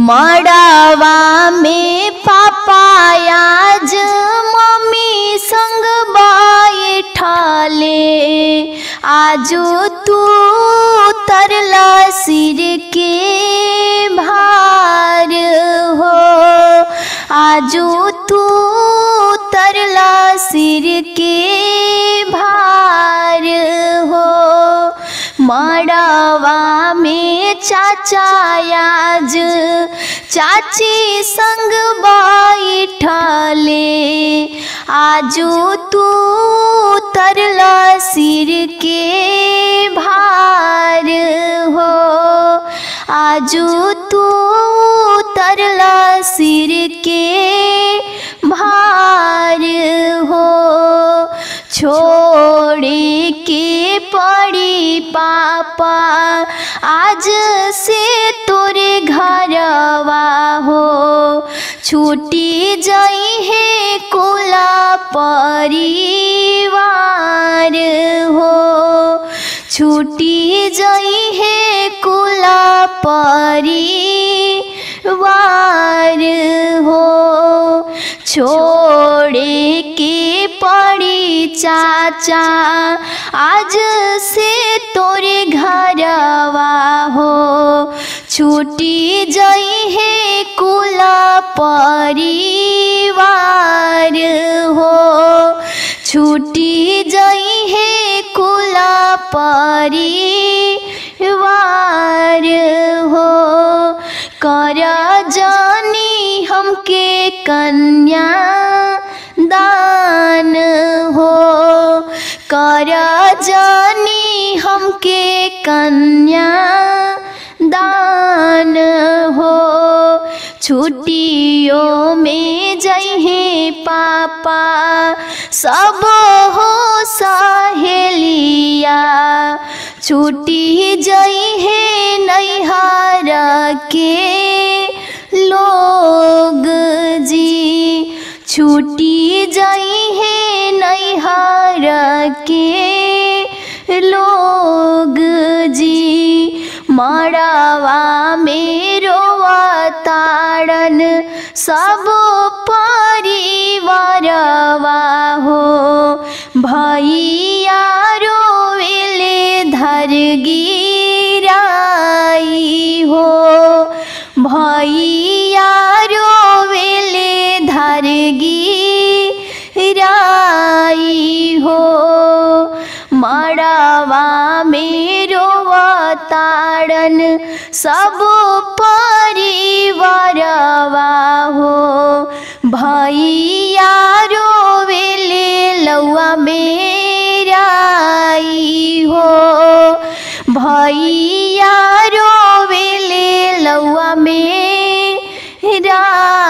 मड़ावा में पापायाज मम्मी संग बैठले आजो तू तरला सिर के भार हो आजो तू तरला सिर के भार हो मड़वा में चाचा आज चाची संग बैठले आजो तू तरला सिर के भार हो आजो तू तरला सिर के भार हो छोड़े के पड़ी पापा आज से तोरे घरवा हो छूटी जाई है कोला परिवार हो छूटी जाई है कोला परिवार हो छोड़े के पड़ी चाचा आज से तोरे घरवा हो छूटी जाई है कुला परिवार हो छूटी जाई है कुला परिवार हो कर जानी हमके कन्या दान हो कर जानी हमके कन्या दान हो छुट्टियों में जहे पापा सब हो सहेलिया छुट्टी जई है नैहर के लोग जी छुट्टी जई है नैहर के लोग जी मड़वा मेरो ताड़न सब परिवारवा हो भैया रोवेले धर गिराई हो भैया रोवेले धर गिराई हो मड़वा मेरो ताड़न सब परिवारवा हो भैया रोवेले लौआ मेराई हो भैया रोवेले लौआ मेरा